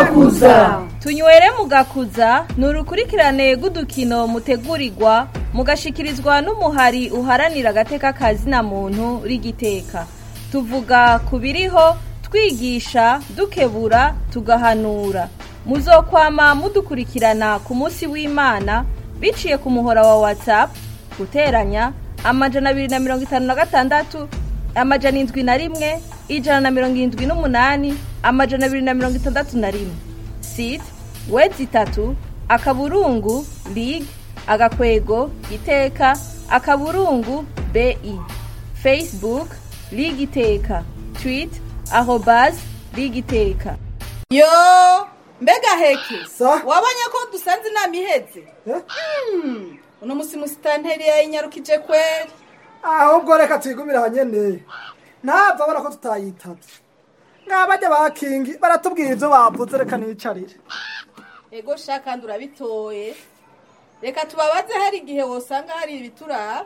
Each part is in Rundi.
mugakuza tunywere mugakuza ni urukurikirane rw'udukino mutegurirwa mugashikirizwa n'umuhari uharanira agateka kazina muntu rigiteka tuvuga ku biriho twigisha dukebura tugahanura muzokwama mudukurikirana ku munsi w'imana biciye ku muhora wa whatsapp guteranya amajana abiri na mirongo itanu na gatandatu amajana indwi na rimwe ijana na mirongo irindwi n'umunani amajana abiri na mirongo itandatu na rimwe site wedi itatu akaburungu lig agakwego iteka akaburungu bi facebook lig iteka twit arobas lig iteka yo mbega heke Sa? wabonye ko dusanze inama iheze Hmm, uno musi musitanteri yayinyarukije kweri ahubwo reka tuyigumire ahanyene ntapfa abona ko tutayitavye ngabajya ba kingi baratubwira ivyo bavuze reka nicarire ego sha kandi urabitoye reka tubabaze hari igihe wosanga hari ibituraba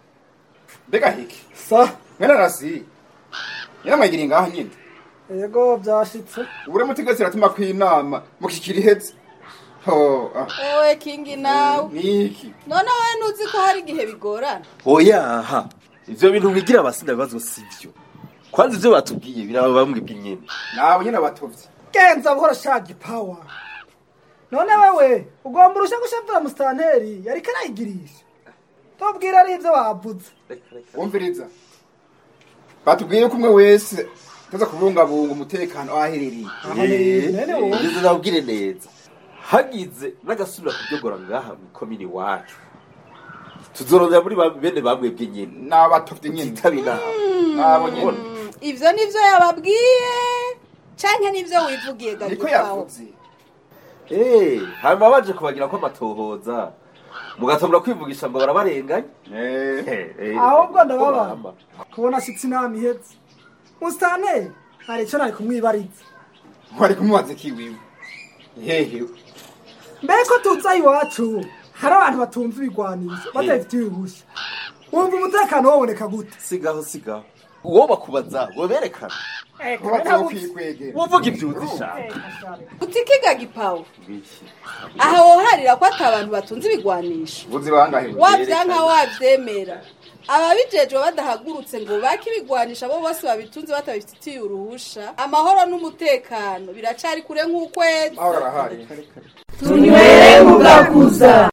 mbega hiki sa mwene rasi nyiramwagira ngaha nyine ego vyashitse ubure mutegetsi ratuma kw'inama mukikira iheze ho ah, ewe kingi nawe niki none wowe ntuzi ko hari igihe bigorana oyaha ivyo bintu mwigira abasinda bibazo sivyo kwanza ivyo batubwiye biraba bamwibwe nyene nawe nyine abatovyi genza buhoro shagi pawa none wewe ugomba urusha gushavura musitanteri yariko arayigirisha tubwira ari ivyo bavuze wumviriza batubwiye ko umwe wese tuza kubungabunga umutekano aho aherereye nene wowe ngeze nabwire neza hagize n'agasubira kuryogora ngaha mw'ikomini wacu tuzorondera muri ba- bene bamwebwe nyene n'abatovyi nyine titaba inama nabo nyine ivyo nivyo yababwiye canke nivyo wivugiye niko gagipawo yavuze Eh, hanyuma baje kubagira ko amatohoza mugatangura kwivugisha ngo barabarenganya Eh, Eh, eh, ahubwo ko ndababara bahamba. kubona shitsi inama iheze musitanteri hari ico nari kumwibariza wari kumubaza kiwiwe hehe mbere ko tuza iwacu hari abantu batumva ibigwanisho badafitiye uruhushya wumva umutekano waboneka gute sigaho sigaho uwo bakubaza weberekana kubaza wo kwikwegera wovuga ivyuzi shaka utikiga gipawo Bishi. aha woharira ko ata abantu batunze ibigwanisho buzi bangahe wavyanka wavyemera ababijejwe badahagurutse ngo bake ibigwanisha abo bose babitunze batabifitiye uruhusha amahoro n'umutekano biracari kure nk'ukwezi aho arahari tunywere mugakuza